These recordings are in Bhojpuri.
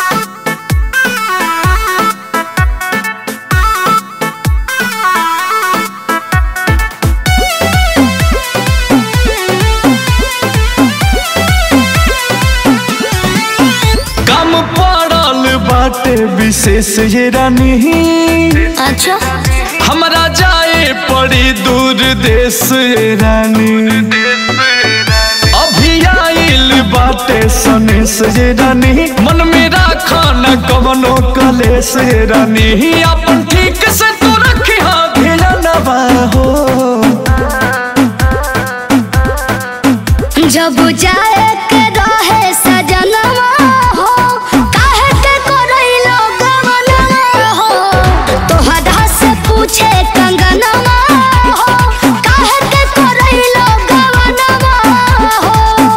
कम पड़ल बाटे विशेष ये रानी अच्छा हमरा जाए पड़ी दूर देश ये रानी अभी आइल बाटे सनेस ये रानी मन में राखा न कवनो कलेस ये रानी अपन ठीक से तू रखी हाँ ध्यानवा हो जब जाए के रहे सजनवा हो काहे के करैलो गवनवा हो तोहरा से पूछे कंगनवा हो काहे के करैलो गवनवा हो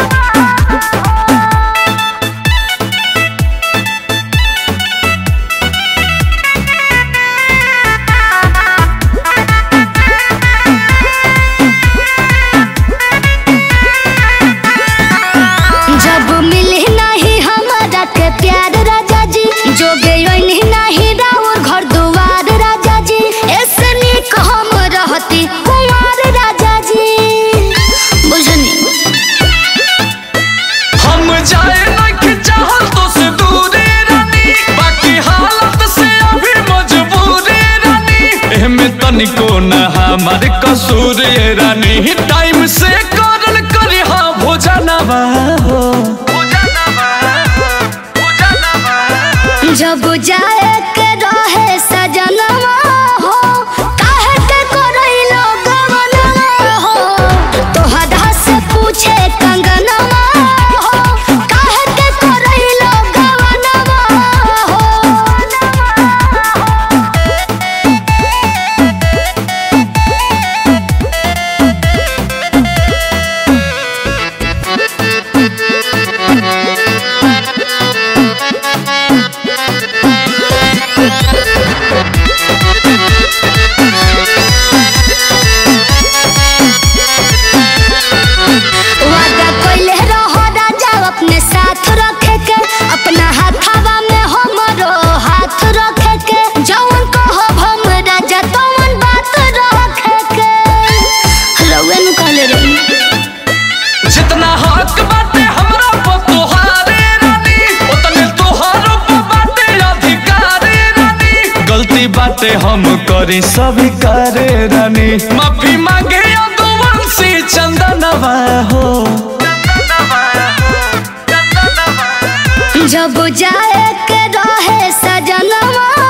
जब मिली नहीं हमारा के प्यार राजा जी जो गई नहीं राउर घर दुआर राजा जी ऐसे निक हम रहती कुमार राजा जी बुझनी हम जाए नहीं चाहल तो से दूरे रानी बाकी हालत से अभी मजबूरे रानी एहमे तनिको न हमार कसूर ये रानी टाइम से करल करी हाँ भोजनवा हो जब जाए के रहे सजनवा हो काहे के करैलो गवनवा हो तोहरा से पूछे कंगनवा हो काहे के करैलो गवनवा हो वादा कइले रहो राजा अपने साथ रखे के अपना हाथवा में हमरो हाथ रखे के जवन कहो हम राजा तवन बात रखे के रउए नु कहले रही जितना हक बाटे हमरा पर तोहारे रानी उतने तोहारो पर बाटे अधिकारे रानी गलती बाटे हम करी सभी करे रानी माफी मांगे यदुवंशी चंदनवा हो जब जाए के रहे सजनवा